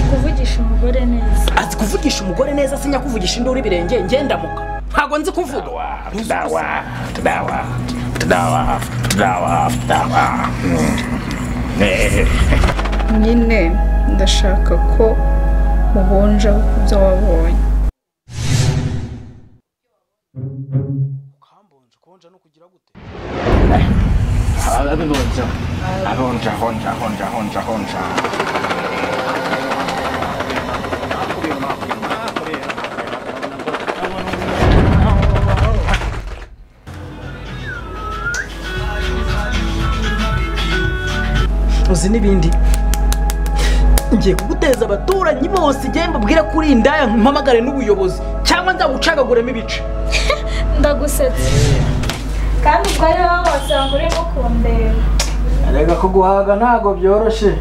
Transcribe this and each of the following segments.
kuvugisha umugore neza azi kuvugisha umugore neza sinyakuvugisha induru ibirenge ngendamuka ntabwo nzi kuvuga Tudawa, tudawa, tudawa, tudawa, tudawa. Mm. Eh, nyine ndashaka ko uhunja ibyo wabonye ababibonja, abonja, honja, honja, honja, honja. uzi n'ibindi ngiye kuguteza abaturanyi bose igihe mbabwire ko uri indaya mpamagare n'ubuyobozi cyangwa nzagucagaguremo ibice ndagusetsa kandi ubwo ari wowe wasanga urimo kundeba reka kuguhaga ntabwo byoroshye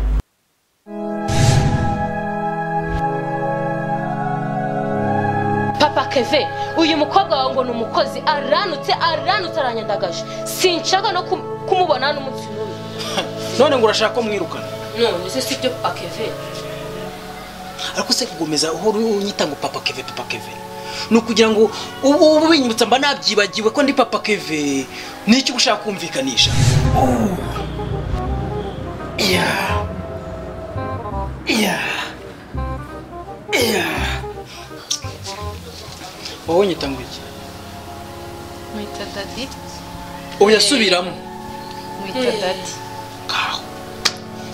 papa keve uyu mukobwa wawe ngo ni umukozi aranutse aranutse aranyandagaje sinshaka no kum- kumubona n'umunsi n'umwe none ngo urashaka ko mwirukana none se si ibyo papa keve ariko se kugomeza uhora unyita ngo papa keve papa keve ni ukugira ngo ubu ubu binyibutsa mba nabyibagiwe ko ndi papa keve n'icyo uba ushaka kumvikanisha Oh. Yeah. Yeah. Yeah. wowe unyita ngo iki mwita dadi uyasubiramo mwita dadi ngaho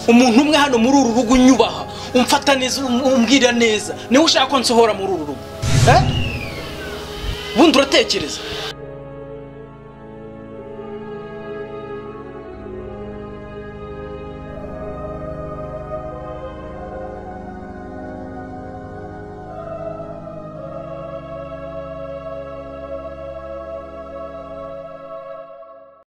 umuntu umwe hano muri uru rugo unyubaha umfata neza um- umbwira neza niwe ushaka ko nsohora muri uru rugo eh? bundi uratekereza